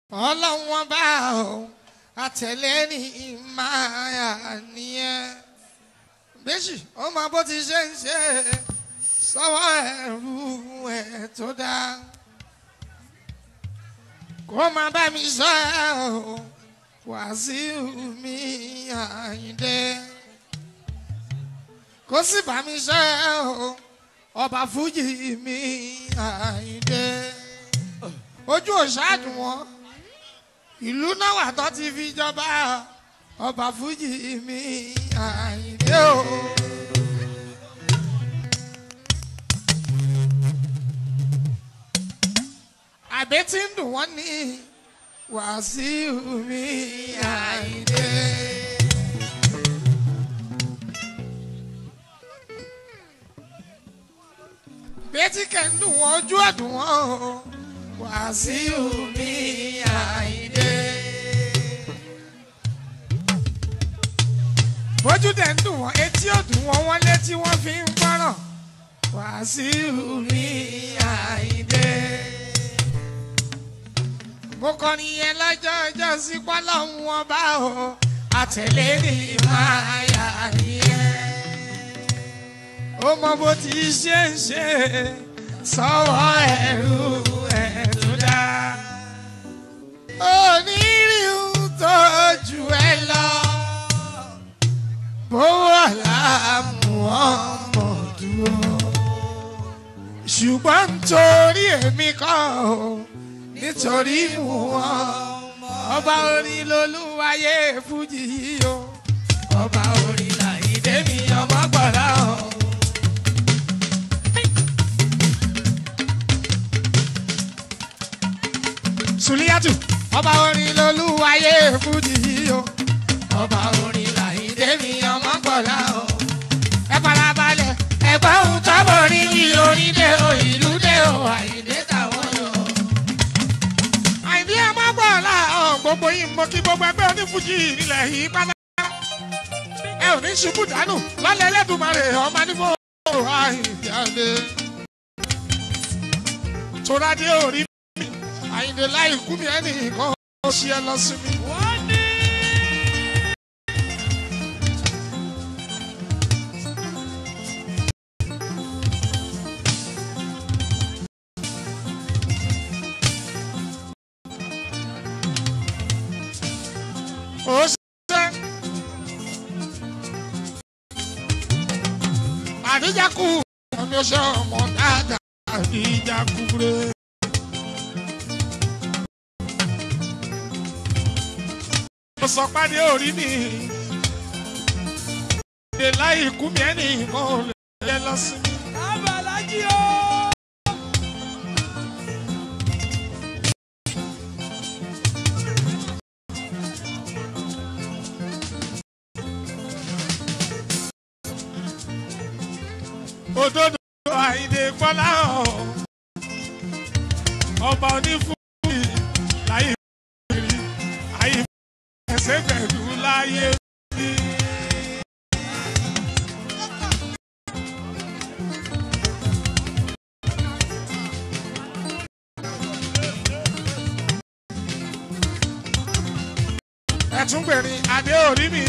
ọlọ́wọ́n bá o àtẹ̀lé ní ìmáyà nìyẹn méjì ó mọ bó ti ṣe ń ṣe sọ́wọ́ ẹ̀rú ẹ̀ tó dá kó má bá mi sọ ẹ́ o Wàsíù mi Àyìndé kó sì bá mi sọ ẹ́ o ọba fújì mi Àyìndé ojú òṣàdùn wọn ìlú náà wà tó ti fi jọba ọba fújì mi Àyìndé o. àbẹ́ tí ń dùn wọ́n ní Wàsíù mi Àyìndé. bẹ́tí kẹ́ ń dùn wọ́n ojú ọ̀dùn wọn o Wàsíù mi Àyìndé. bójú dẹ̀ ń dùn wọ́n etí ò dùn wọ́n wọ́n létí wọ́n fi ń gbọ́ràn Wàsíù mi Àyìndé. mo kọrin yẹn lọ́jọ́ ọjọ́ sí pọ́lọ́hún wọn bá o àtẹ̀lé ní ìmáyà nìyẹn. ó mọ bó ti ṣe ń ṣe sọ́wọ́ ẹ̀rú ẹ̀ tó dá. onírìhù tó jù ẹ lọ bówó làmú ọmọ dúró. ṣùgbọ́n nítorí èmi kọ́ ò nítorí mú wọn ọba orin lolúwayé fújì yìí o ọba orin làyídé mi ọmọ gbọ́dọ̀ hàn. Sùlíyàtù ọba orin lolúwayé fújì yìí o ọba orin làyídé mi ọmọ gbọ́dọ̀ hàn. ẹ farabalẹ̀ ẹ̀gbọ́n ohun tọ́bọ̀ rí wí orin dé o ìlú dé o àyídé táwọn yọ. àyíndé ẹ má gbọ́ láàárọ̀ gbogbo yìí mo kí gbogbo ẹgbẹ́ onífújì nílẹ̀ yìí pátá. ẹ ò ní ṣubú dànù lọ́lẹ̀ ẹlẹ́dùnmarè ọmọ nífọ̀ àyíndé àdé. tóradé orí mi àyíndé láì kú mi ẹnì kan ó ṣe ẹ lọ sí mi. ó ṣe. àdíjákù ọ̀nà ṣe ọmọ dáadáa àdíjákù rẹ̀. mo sọ pàdé orí mi ìdè láì kú mi ẹnì kan ò lè yẹ lọ sí mi. Abalaji o. òdodo àyìndé gbọ́lá ọ̀ ọba onífúnmi láyé ìrírí ayé ẹsẹ̀ pẹ̀lú láyé rí. ẹ̀túngbèrin adé orí mi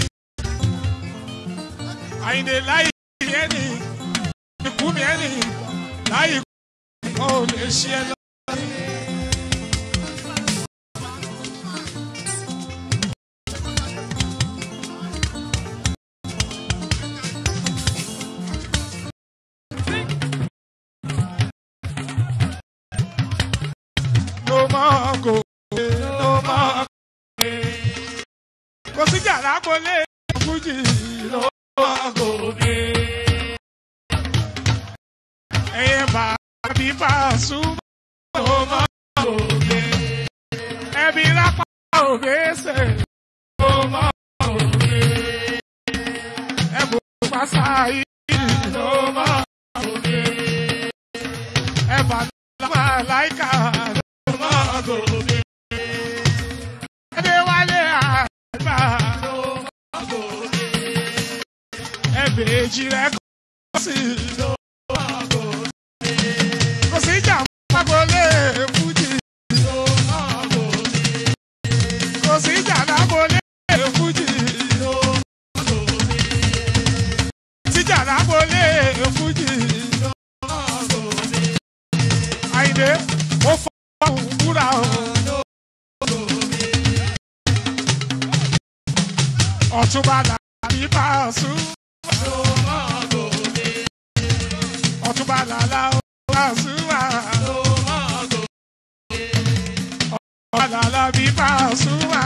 àyìndé láyé ẹni ikú mi ẹni láyé kó o lè ṣe ẹ lọ. ló máa kó ló máa kó kò sí jàrá gbolé fújì ló máa kó ẹyẹ bàbí Pasuma ló máa kó ẹbí lápá òbẹ́sẹ̀ ló máa kó ẹbùn pàṣẹ ló máa kó ẹbà lábà láìka ló máa kó ẹdẹwálé àgbà ló máa kó ẹbẹ̀ẹ́jì rẹ̀ kọ́ sí ló máa kó kò sí ìjà fagbolé fújì ọ̀túnba làbí pàṣù. ọ̀túnba làlá pàṣù wà. ọ̀túnba làlá bí pàṣù wà.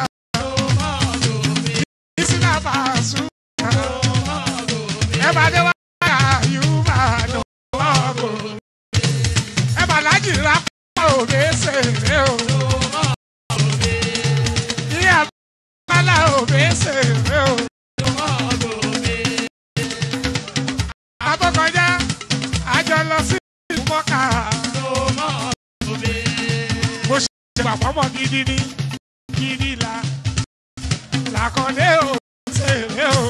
ìsìlá pàṣù wà. ẹ bá dé wá àyùbá dùn ọ̀gọ̀. ẹ bá lájì rà pọ̀ òbí ṣèré o. ìyá bàlá òbí ṣèré o. àtọkọjá àjọ lọ sí ìlú mọ́kà. mo ṣe bàbá mọ̀ gidi ní gidi la làkọ̀dé ò ṣèré o.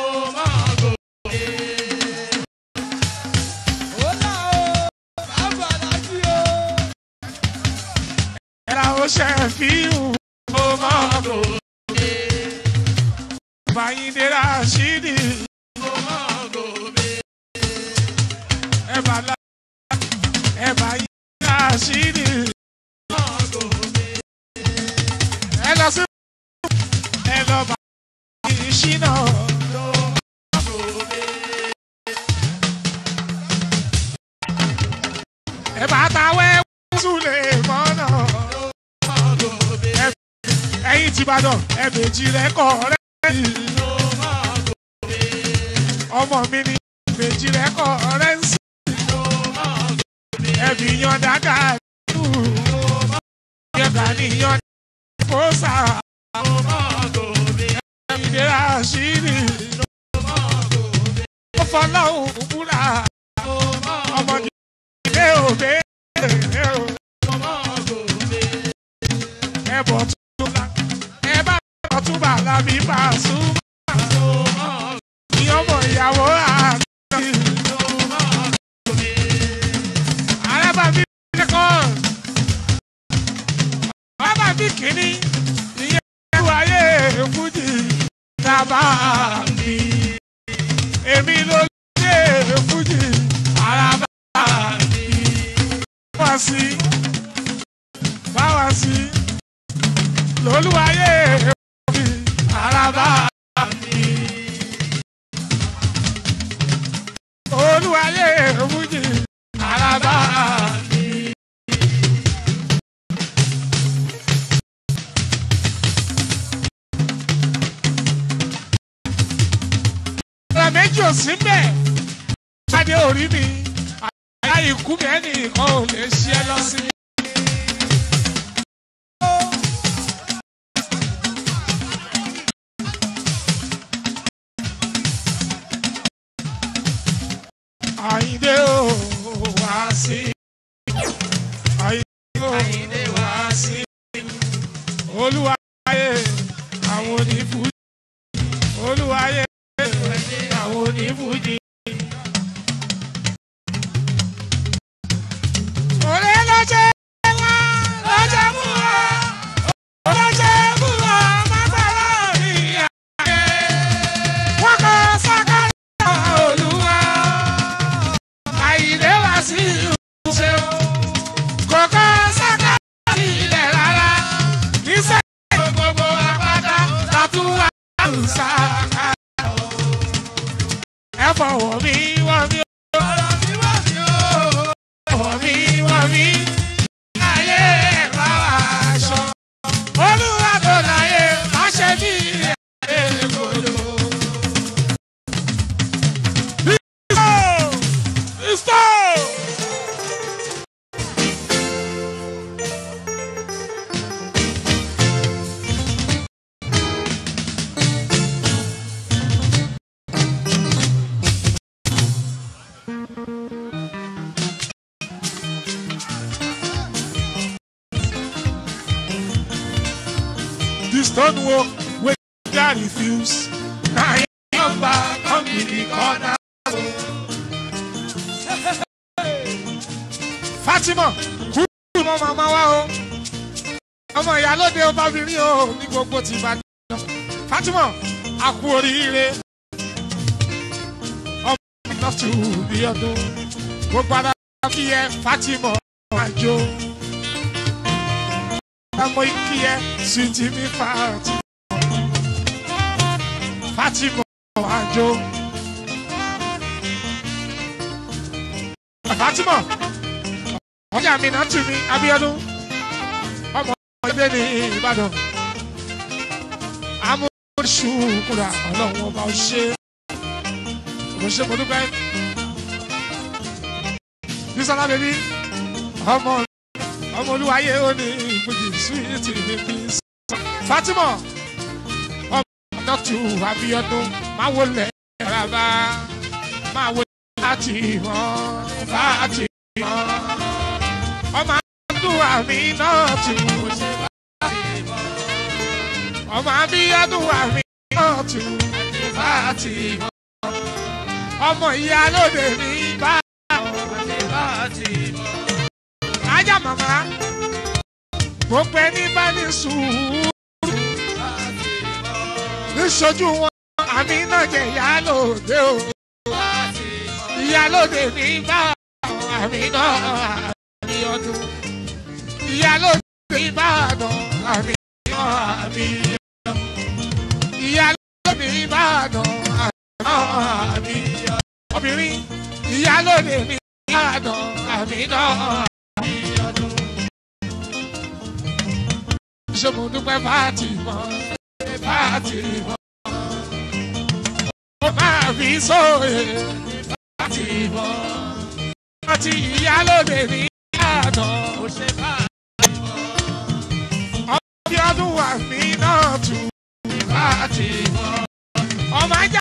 ẹ̀rọ ó ṣe fi hù ó mọ́ ọ̀gọ̀. Bàyìndé Rashidi. Ẹ̀bà lá ẹ̀bà yìí Rashidi. Ẹ lọ sí ẹ lọ bá ìṣínà. Ẹ̀bà táwẹ́ súlẹ̀ mọ́nà. Ẹ̀yin ti Ìbàdàn ẹ̀bẹ̀jì rẹ̀ kọ̀ rẹ̀ ọmọ mi ni méjì rẹ kọ ọrẹ ń sìn ẹbí yan dáadáa nù yẹta níyan kóòsà ìdíra ṣírí ó fọlọ́hùn búra ọmọ ilé òbí ẹbọ tún la ẹ bá ọtún bàlá mi bá a sún ọmọ ìyàwó àti arábàbí lẹ́kọ̀ọ́ arábàbí kìíní ìyẹn ẹ̀rù ayé fújì tábà mi èmi ló lé fújì arábà mi wá sí báwa sí lólúwayé fújì arábà mi. olúwayé fújì alábá mi. ọ̀rọ̀ méjì ò sí mbẹ̀ pàdé orí mi àyà ikú mi ẹnì kan ò lè ṣe é lọ sí. Àyìndé ò wá sí. Àyìndé ò wá sí. Olúwayé àwọn onífújì. Olúwayé àwọn onífújì. Òré lọ́jẹ́ ńlá lọ́jẹ́ mú wa. Lọ́jẹ́ mú wa má gbàlá rí àyè. Wọ́n kọ́ sákàlà olúwa àyìnlé wá sí ìṣe o. Kòkó sáká sí ilẹ̀ rárá. Níṣẹ́ gbogbo apáta látúwà ṣàkà. Ẹ fọwọ́ mi wọ́n mi o. Fọwọ́ mi wọ́n mi. Ayé ẹ̀rọ aṣọ. Olúwa tó láyé má ṣe bí ayé kòló. Stop! This don't work when I refuse. Now I'm back, come in the corner. Fatima kú ọmọ màmá wa o ọmọ ìyálóde ọbabìnrin o ní gbogbo ti bá jọ Fatima a kú oríire ọmọ ìlọsù bí ọdún gbogbo ara kí ẹ Fatima àjò ọmọ ìkí ẹ sùtì mi fàtí Fatima Ajo. Fatima ọjà mi náà tù mí Abíọ́dún ọmọ ẹgbẹ́ ní Ìbàdàn amúṣù kúrà ọlọ́run ọba ọṣẹ ọṣẹ mo dúpẹ́ Bísọ́lá bèbí ọmọ ọmọ olúwayé ó ní ìpèjì súwìtì bèbí Fatima ọmọ dọ́tù Abíọ́dún máa wọlé rárá máa wọlé láti hàn láti hàn ọmọ àdúrà mi náà tù ọmọ àbíyádùn mi náà tù láti hàn ọmọ ìyá lóde mi bá ajá màmá mo pẹ ní bá ní sùúrù níṣojú wọn àmì náà jẹ ìyá lóde o ìyá lóde mi bá àmì náà àmì ọdún ìyá lóde mi bá àdán àmì náà àmì ọdún ìyá lóde mi bá àdán àmì náà àmì ọdún obìnrin ìyá lóde mi bá àdán àmì náà àmì ọdún. ṣé mo dúpẹ́ fáàtì mọ́ fáàtì mọ́ mo máa fi sóye fáàtì mọ́ àti ìyálóde ní àná. ọbí ọdún wà mí náà tù fáàtì